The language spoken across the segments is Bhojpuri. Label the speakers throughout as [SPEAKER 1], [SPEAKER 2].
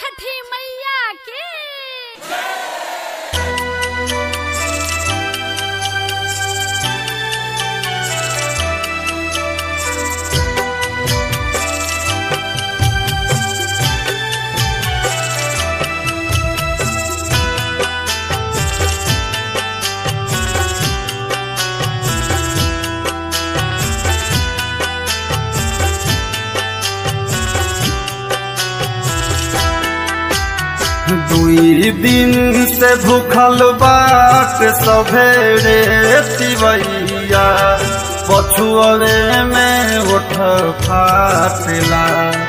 [SPEAKER 1] छठी मैया की
[SPEAKER 2] दुई दिन से भूखल बाट सभेरे तिवैया पछुअरे में उठ फाटला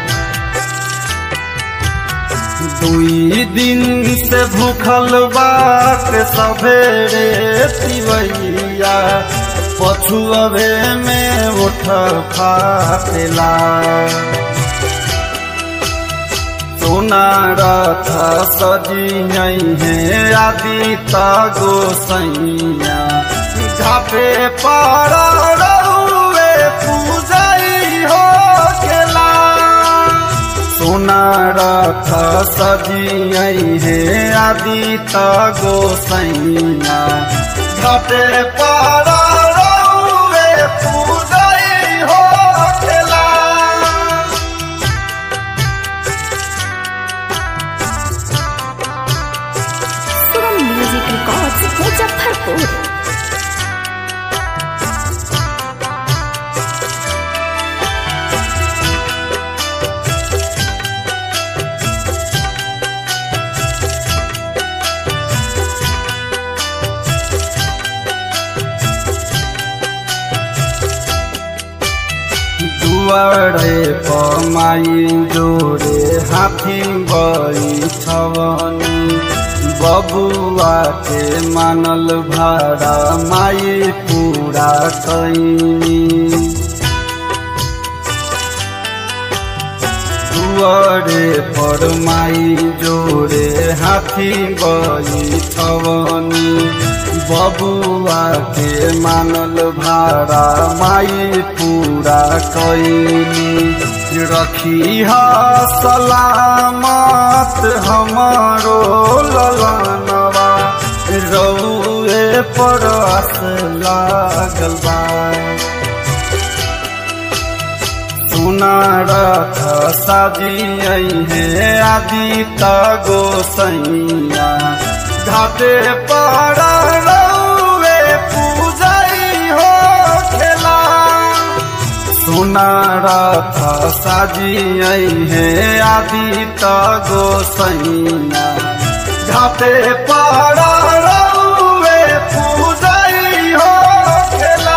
[SPEAKER 2] दुई दिन से भूखल बाट सभेरे तिवैया पछुअरे में उठ फाटला सोना रथ सजियई है आदि तगो सैया घाटे पर रउए पूजई हो खेला सोना रथ सजियई है आदि तगो सैया घाटे पर रउए पूजई हो खेला
[SPEAKER 3] सुरम म्यूजिक रिकॉर्ड्स मुजफ्फरपुर
[SPEAKER 2] दुआरे पमाई जोरे हाथी बैठवनी बबुआ के मानल भाड़ा माई पूरा कैनी दुआरे पर माई जोरे हाथी बैठवनी बबुआ के मानल भाड़ा माई पूरा कैनी रखी हा सलामत हमारो ललनवा रउए पर आस लागल बा सुना रथ साजियई है आदि तगो सैया घाटे पर रउए पूजई हो खेला सुना रथ साजियई है आदि तगो सैया घाटे पर रउए पूजई हो खेला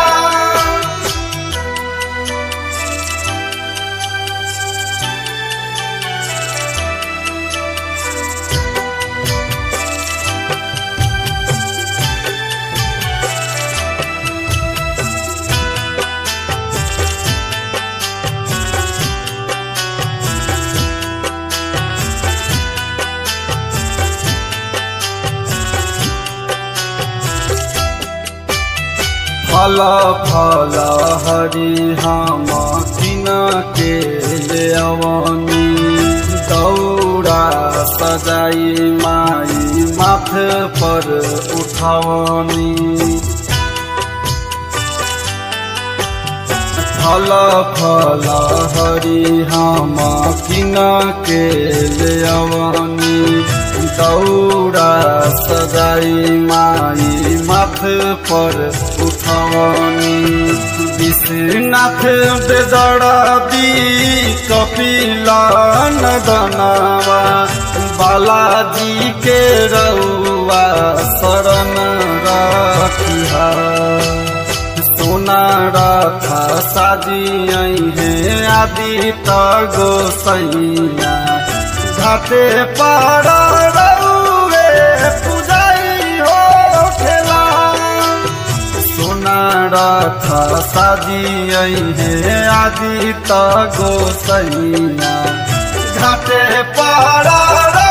[SPEAKER 2] फल फल हरि हम किन के ले अवनी दौड़ा सजाई माई माथ पर उठवनी फल फल हरि हम किन के ले अवनी दौड़ा सजाई माई माथ पर उठवनी विश्वनाथ बेदड़बी कपिला नदनवा बालाजी के रउआ शरण रखिहा सोना रथ साजियई है आदि तगो सैया घाटे पर रउए पूजई हो खेला सोना रथ साजियई है आदि तगो सैया घाटे पर